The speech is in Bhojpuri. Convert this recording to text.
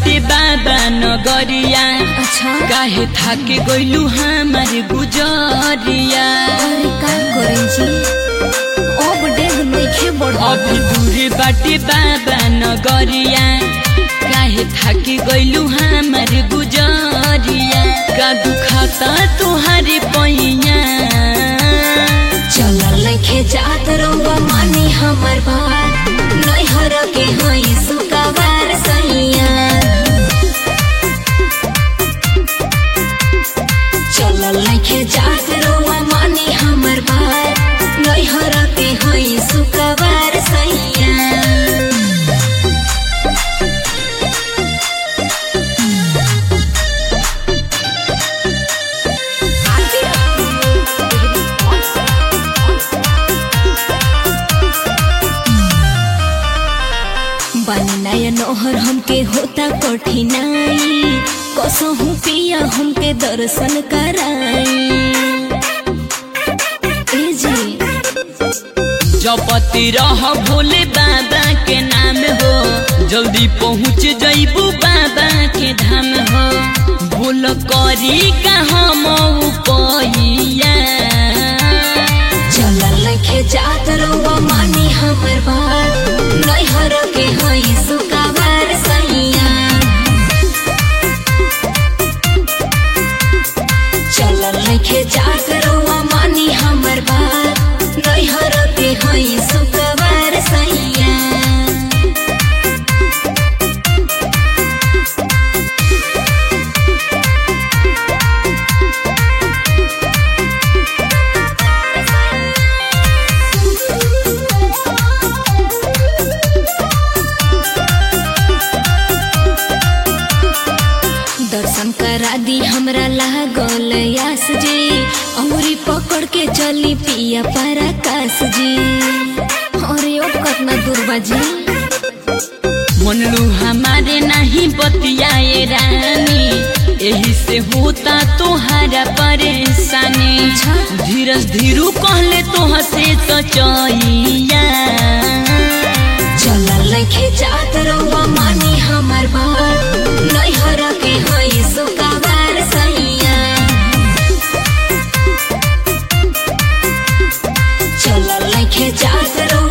बाटे बाबा नगरिया अच्छा काहे थाके गइलू हमार गुजरिया अरे का करें जी अब डेग नइखे बढ़ल अभी दूर बाटे बाबा नगरिया काहे थाके गइलू हमार गुजरिया का दुखाता तुहारे पैया चलल नइखे जात रउआ मानी हमर बात नैहर के हई सुकाबार सैया चलल नइखे जात रउआ मानी हमर बात नैहर के हई सुकाबार सैया बनी नया नोहर हमके होता कठिनाई कसहू पिया हमके दर्शन कराई ए जी जपति रह भोले बाबा के नाम हो जल्दी पहुँच जइबू बाबा के धाम हो बोल करी का हम पैया चलल लखे जात रउआ मानी हमर बात नैहर के हई सुकाबार सैया चलल लखे जात रउआ मानी हमर बात नैहर के हई सुकाबार सैया दर्शन करा दी हमरा लागल यास जी अमरी पकड़ के चली पिया पराकाश जी अरे ओ कतना दूर जी मनलू हमारे नहीं बतियाए रानी यही से होता तोहारा परेशानी धीरज धीरू कहले तोह से सचैया चलल लखे जात रउआ मानी हमर बात नैहर के हई सुकाबार सैया चलल लखे जात रउआ